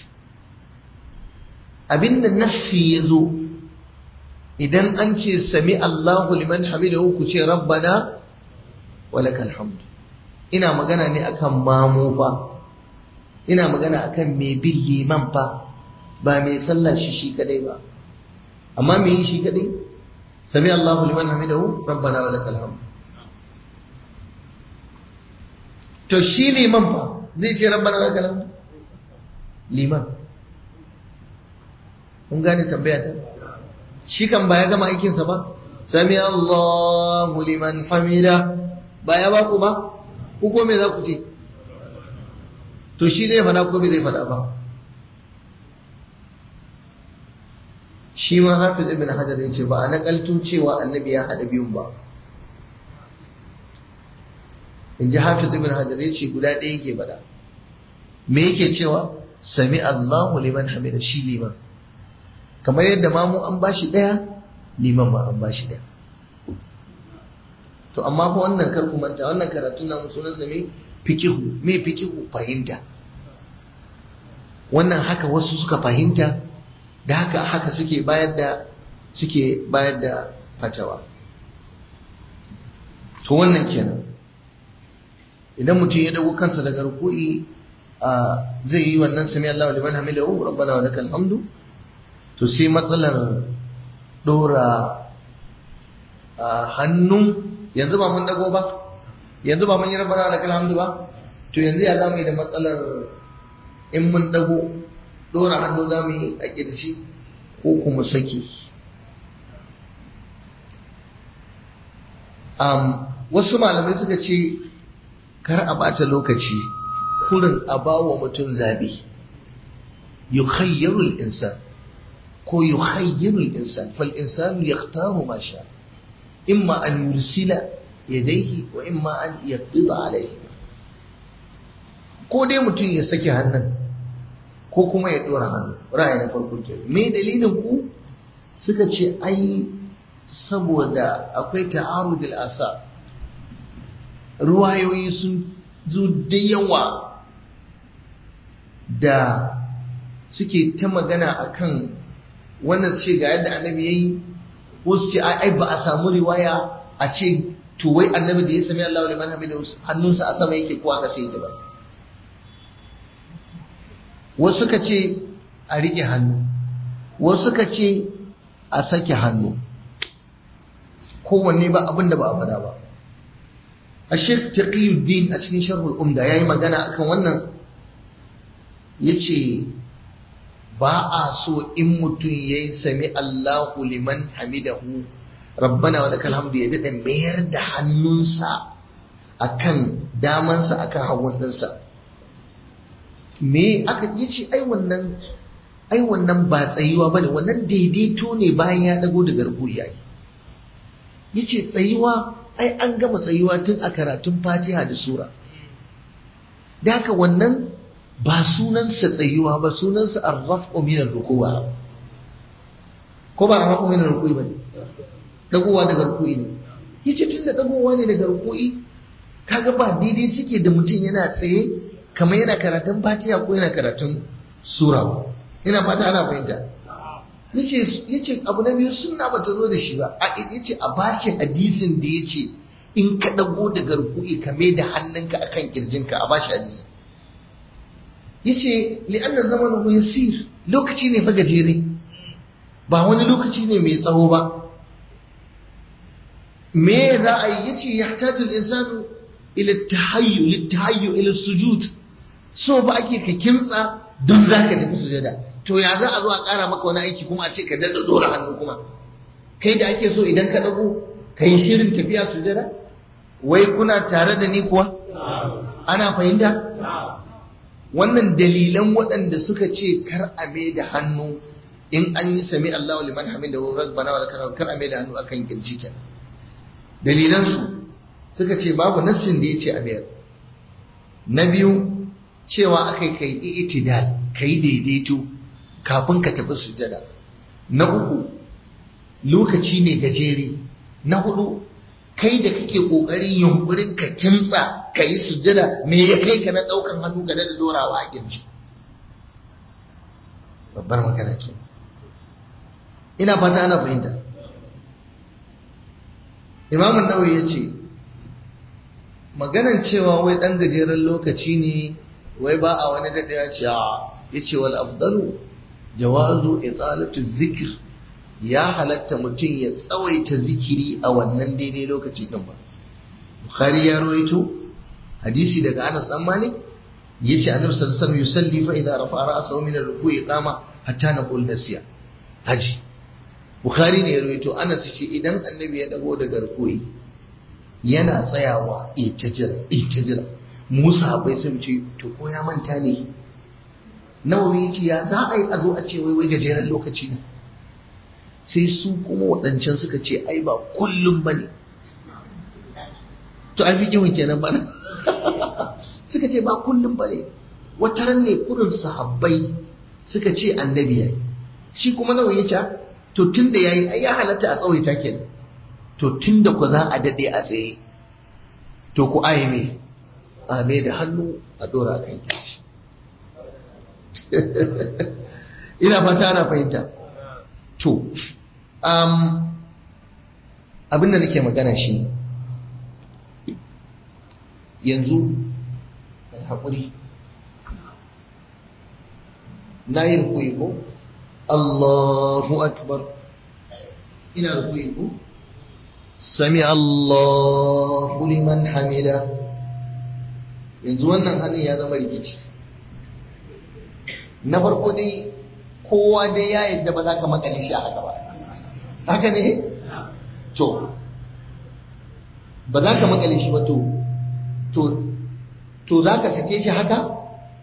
abinda nassi ya zo idan an ce sami Allahu liman hamidahu ku ce rabbana wa lakal hamdu ina magana ne akan mamu fa ina magana akan mai bin liman fa ba mai sallah shi shi kadai ba amma me yi shi kadai sami Allahu liman hamidahu rabbana wa lakal hamdu to shi liman fa zai ce rabbana wa lakal hamdu liman kun gane tambaya ta shi kan ba ya gama aikinsa ba sami Allahu liman hamida ba ya ba ku ba ku ko me za ku ce to shi zai fada ko bai zai fada ba shi ma hafiz ibn hajar yace ba a nakalto cewa annabi ya hada biyun ba in ji hafiz ibn hajar yace guda ɗaya yake fada me yake cewa sami Allahu liman hamida shi liman kamar yadda mamu an bashi ɗaya liman ma an bashi ɗaya to amma fa wannan kar ku manta wannan karatun namu sunan sa me fikihu me fikihu fahimta wannan haka wasu suka fahimta da haka haka suke bayar da suke bayar da fatawa to wannan kenan idan mutum ya dago kansa daga ruku'i zai yi wannan sami Allahu liman hamidahu rabbana wa lakal hamdu to sai matsalar dora hannu yanzu ba mun dago ba yanzu ba mun yi rabbana da kalhamdu ba to yanzu ya zamu yi da matsalar in mun dago dora hannu zamu yi a kirshi ko kuma saki um, wasu malamai suka ce kar a bata lokaci kurin a bawa mutum zabi yukhayyaru al-insan ko yukhayyiru al-insan fal insanu yakhtaru ma sha imma an yursila yadayhi wa imma an yaqbida alayhi ko dai mutum ya saki hannun ko kuma ya dora hannu ra'ayi na farko ke me dalilin ku suka ce ai saboda akwai ta'arudul asa ruwayoyi sun zo da yawa da suke ta magana akan wannan su ce ga yadda annabi ya yi ko su ce ai ba a samu riwaya a ce to wai annabi da ya sami Allah liman hamida hannunsa a sama yake ko aka sai ta ba wasu suka ce a rike hannu wasu suka ce a sake hannu kowanne ba abin da ba a faɗa ba a shek taqiyuddin a cikin sharhul umda yayi magana akan wannan yace ba a so in mutum ya yi sami Allahu liman hamidahu rabbana wa lakal hamdu ya daɗa mayar da hannunsa akan damansa akan hagun ɗinsa me aka yi ce ai wannan ai wannan ba tsayuwa ba ne wannan daidaito ne bayan ya ɗago da garbu ya yi ya ce tsayuwa ai an gama tsayuwa tun a karatun fatiha da sura da haka wannan ba sunansa tsayuwa ba sunansa arraf'u min ar-ruku'a ko ba arraf'u min ar-ruku'i bane dagowa daga ruku'i ne yace tunda dagowa ne daga ruku'i kaga ba daidai suke da mutum yana tsaye kamar yana karatun Fatiha ko yana karatun sura ba ina fata ana fahimta yace yace abu na biyu sunna ba ta zo da shi ba a yace a bashi hadisin da yace in ka dago daga ruku'i ka mai da hannunka akan kirjinka a bashi hadisi yace li'anna zamanuhu yasir lokaci ne fa gajere ba wani lokaci ne mai tsawo ba me za a yi yace yahtaju al-insanu ila tahayyu litahayyu ila sujud so ba ake ka kimtsa don zaka tafi sujada to ya za a zo a kara maka wani aiki kuma a ce ka dada dora hannu kuma kai da ake so idan ka dago ka yi shirin tafiya sujada wai kuna tare da ni kuwa ana fahimta wannan dalilan waɗanda suka ce kar a mai da hannu in an yi sami Allahu liman hamidahu rabbana wa lakal kar a mai da hannu akan kirji kenan dalilan su suka ce babu nassin da yace a mayar na biyu cewa akai kai i'tidal kai daidaito kafin ka tafi sujada na uku lokaci ne gajere na hudu kai da kake kokarin yunkurin ka kimtsa ka yi sujjada me ya kai ka na daukan hannu ga da dorawa a kirji babbar magana ke ina fata ana fahimta imamun nawawi ya ce maganan cewa wai dan gajeren lokaci ne wai ba a wani daɗewa ce ya ce wal afdalu jawazu italatu zikir ya halatta mutum ya tsawaita zikiri a wannan daidai lokaci din ba bukhari ya rawaito hadisi daga anas dan malik yace annabi sallallahu alaihi wasallam yusalli fa idza rafa'a ra'sahu min ar-ruku'i qama hatta naqul nasiya haji bukhari ne ya rawaito anas ce idan annabi ya dago daga ruku'i yana tsayawa ita jira ita jira musa bai sai ce to ko ya manta ne nawawi yace ya za a yi a zo a ce wai wai gajeren lokaci ne sai su kuma waɗancan suka ce ai ba kullum ba ne to ai fikihun kenan ba suka ce ba kullum ba ne wataran ne kurin sahabbai suka ce annabi yayi shi kuma nawa ya ce to tun da yayi ai ya halatta a tsawaita kenan to tun da ku za a daɗe a tsaye to ku aye me a me da hannu a dora kan kici ina fata ana fahimta to um, abinda nake magana shi yanzu haƙuri na yi rukui ko Allahu akbar ina rukui ko sami Allahu liman hamida yanzu wannan hannun ya zama rikici na farko dai kowa dai ya yadda ba za ka makale shi a haka ba haka ne to ba za ka makale shi ba to to to za ka sake shi haka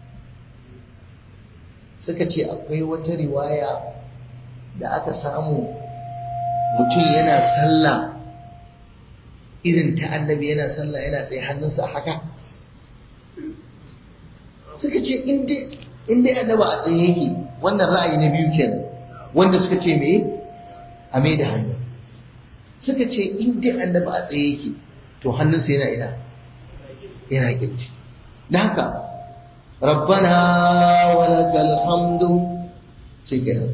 suka ce akwai wata riwaya da aka samu mutum yana sallah irin ta annabi yana sallah yana tsaye hannunsa a haka suka ce in dai annaba a tsaye yake wannan ra'ayi na biyu kenan wanda suka ce me a mai da hannu suka ce in dai annaba a tsaye yake to hannunsa yana ina yana kirji da haka rabbana walakal hamdu sai kenan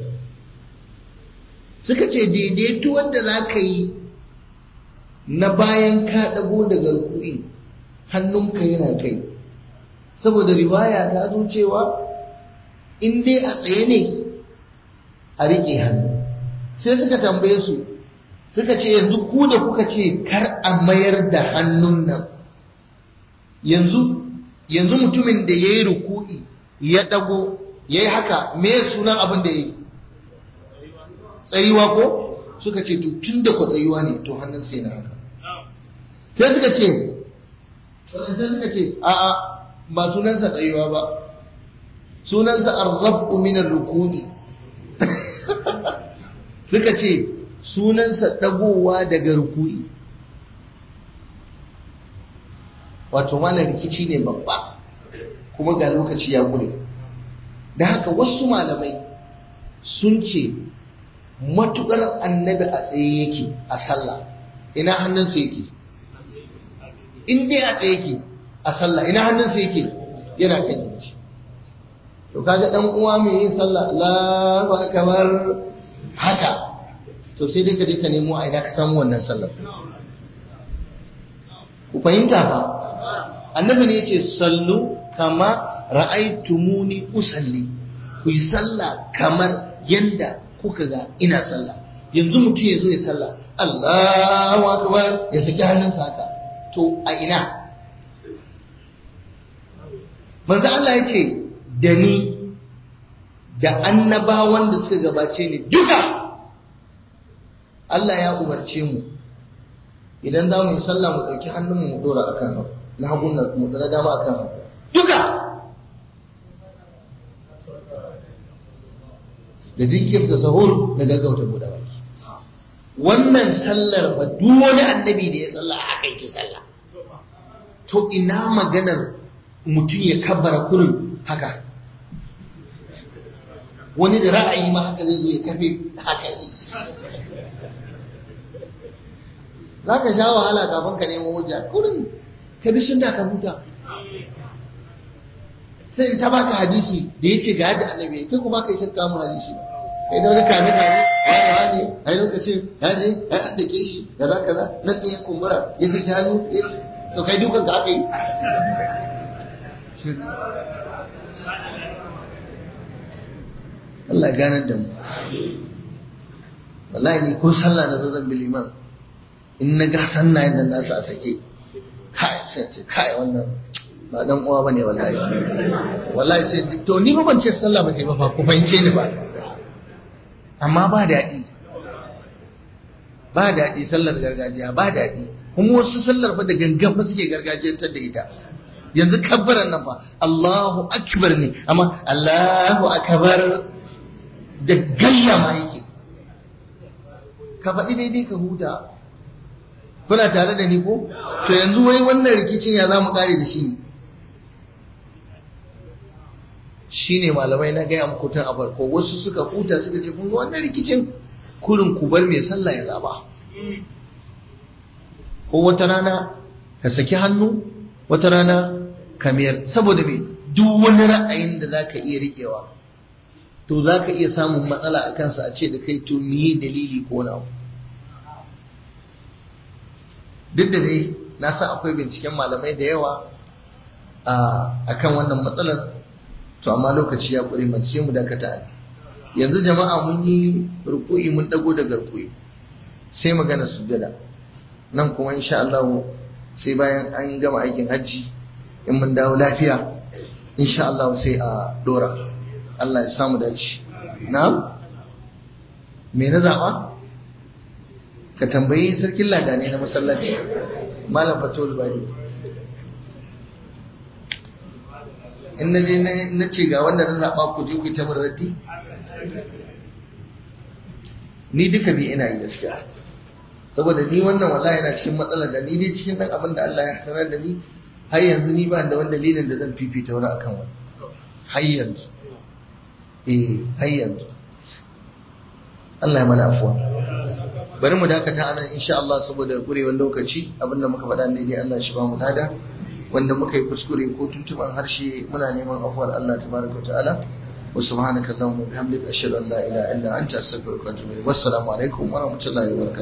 suka ce daidaito wanda za ka yi na bayan ka ɗago daga rukui hannunka yana kai saboda riwaya ta zo cewa in dai a tsaye ne a riƙe hannu sai suka tambaye su suka ce yanzu ku da kuka ce kar a mayar da hannun nan yanzu yanzu mutumin da ya yi ruku'i ya ɗago ya yi haka me sunan abin da ya yi tsayuwa ko suka ce to tun da ku tsayuwa ne to hannun sai na haka sai suka ce sai suka ce a'a ba sunansa tsayuwa ba sunansa arraf'u min ar-rukuni suka ce sunansa dagowa daga ruku'i wato wannan rikici ne babba kuma ga lokaci ya gure da haka wasu malamai sun ce matukar annabi a tsaye yake a sallah ina hannunsa yake in dai a tsaye yake a sallah ina hannunsa yake yana kan yanki to kaga dan uwa mai yin sallah Allahu akbar haka to sai dai ka je ka nemo a ina ka samu wannan sallar ku fahimta fa annabi ne yace sallu kama ra'aytumuni usalli ku yi sallah kamar yanda kuka ga ina sallah yanzu mutum ya zo ya sallah Allahu akbar ya saki hannunsa haka to a ina manzo Allah ya ce da ni da annabawan da suka gabace ni duka Allah ya umarce mu idan za mu yi sallah mu ɗauki hannunmu mu ɗora akan hagu na hagun mu ɗora dama akan hagu duka da jinkirta sahur da gaggauta buɗe baki wannan sallar fa duk wani annabi da ya sallah haka yake sallah to ina maganar mutum ya kabbara kurin haka wani da ra'ayi ma haka zai zo ya kafe haka yi za ka sha wahala kafin ka nemo hujja kurin ka bi sunna ka huta sai in ta baka hadisi da ya ce ga yadda annabi kai kuma kai sai kamun hadisi kai da wani kame kame wani wani ai lokacin ya je ya addake shi da za kaza nan ɗin ya kumbura ya saki hannu to kai dukan ka aka yi Allah ya ganar da mu wallahi ni ko sallah na zo zan bi liman in na ga sannayen nan nasu a sake kai sai ce kai wannan ba dan uwa bane wallahi wallahi sai to ni ba ban ce sallah ba sai ba fa ku fahimce ni ba amma ba daɗi ba daɗi sallar gargajiya ba daɗi kuma wasu sallar fa da gangan fa suke gargajiyantar da ita yanzu kabbaran nan fa Allahu akbar ne amma Allahu akbar da gayya ma yake ka faɗi daidai ka huta kuna tare da ni ko to yanzu wai wannan rikicin ya za mu kare da shi ne shi ne malamai na gaya muku tun a farko wasu suka huta suka ce kun wannan rikicin kurin ku bar mai sallah ya zaba ko wata rana ka saki hannu wata rana ka mayar saboda me duk wani ra'ayin da za ka iya riƙewa to za ka iya samun matsala a kansa a ce da kai to miye dalili ko na duk da dai na san akwai binciken malamai da yawa a kan wannan matsalar to amma lokaci ya ƙure mace sai mu dakata ne yanzu jama'a mun yi ruku'i mun dago daga ruku'i sai magana sujjada nan kuma insha Allah sai bayan an gama aikin hajji in mun dawo lafiya insha Allah sai a dora Allah ya samu dace na me na zaba ka tambayi sarkin ladane na masallaci malam fatul bari in na je na ce ga wanda na zaɓa ku je ku ta raddi ni duka bi ina yi gaskiya saboda ni wannan wallahi yana cikin matsalar da ni dai cikin dan abin da Allah ya sanar da ni har yanzu ni ba da wani dalilin da zan fifita wani akan wani har yanzu eh har yanzu Allah ya mana afuwa bari mu dakata anan insha Allah saboda gurewar lokaci abinda muka faɗa ne dai Allah shi ba mu lada wanda muka yi kuskure ko tuntuban harshe muna neman afuwar Allah tabaraka ta'ala wa subhanaka allahumma bihamdika ashhadu an la ilaha illa anta astaghfiruka wa atubu ilayk wassalamu alaikum wa rahmatullahi wa barakatuh